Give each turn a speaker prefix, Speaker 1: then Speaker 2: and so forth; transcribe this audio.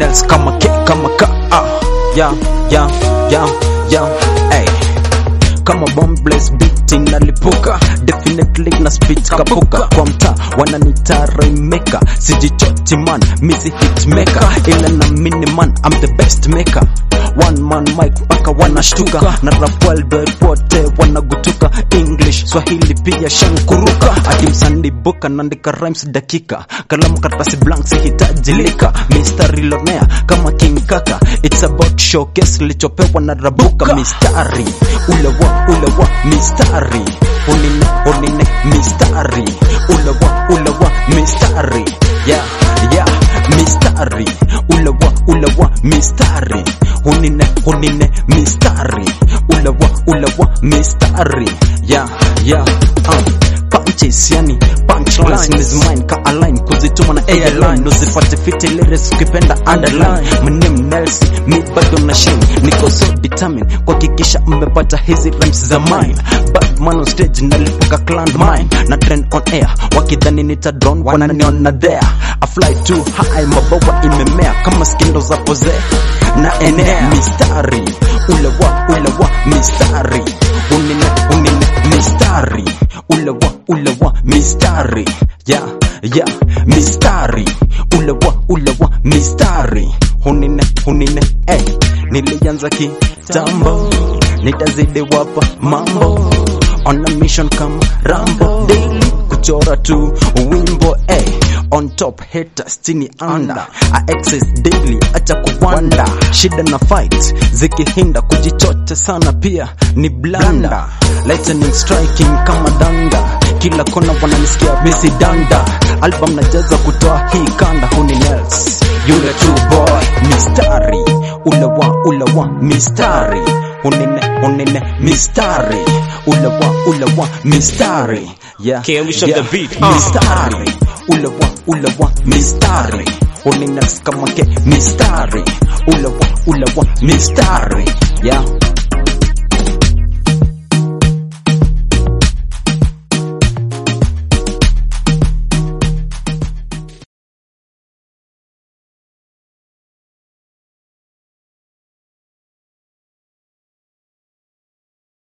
Speaker 1: Nels kama ke kama ka ah yeah yeah yeah yeah hey kama bombless beat inalipuka definitely na speech kapuka kwa mtaa wananita rainmaker sijichochi man misi hitmaker ila na mini man I'm the best maker one man mic mpaka wanashtuka na rap world wote wanagutuka english swahili pia shankuruka ati msandibuka naandika rhymes dakika kalamu karatasi blank sihitaji lika mistari lonea kama king kaka it's about showcase lichopewa na rabuka mistari ulewa ulewa mistari unine unine mistari ulewa ulewa mistari yeah yeah mistari ulewa ulewa mistari unine unine mistari ulewa ulewa mistari yeah yeah um punches yani punchlines is mine ka align kuzituma na airline usipate fiti lyrics ukipenda underline my name Nelson mi bado na shine niko so determined kuhakikisha mmepata hizi rhymes za mine bad man on stage nalipuka clan mine na trend on air wakidhani nita drone wananiona there I fly too high mabawa imemea kama skindo za pose na enea mistari ulewa ulewa mistari unine unine mistari ulewa ulewa mistari ya ya mistari ulewa ulewa mistari hunine hunine eh nilianza kitambo nitazidi wapa mambo on a mission kama rambo daily kuchora tu wimbo eh on top haters chini under I access daily acha kuwanda shida na fight zikihinda kujichocha sana pia ni blanda lightning striking kama danda kila kona wananisikia besi danda album najaza kutoa hii kanda huni nels yule true boy mistari ulewa ulewa mistari unine unine mistari ulewa ulewa mistari yeah,
Speaker 2: Can we shut
Speaker 1: yeah.
Speaker 2: the beat? Uh.
Speaker 1: mistari ulewa ulewa mistari unine kama ke mistari ulewa ulewa mistari yeah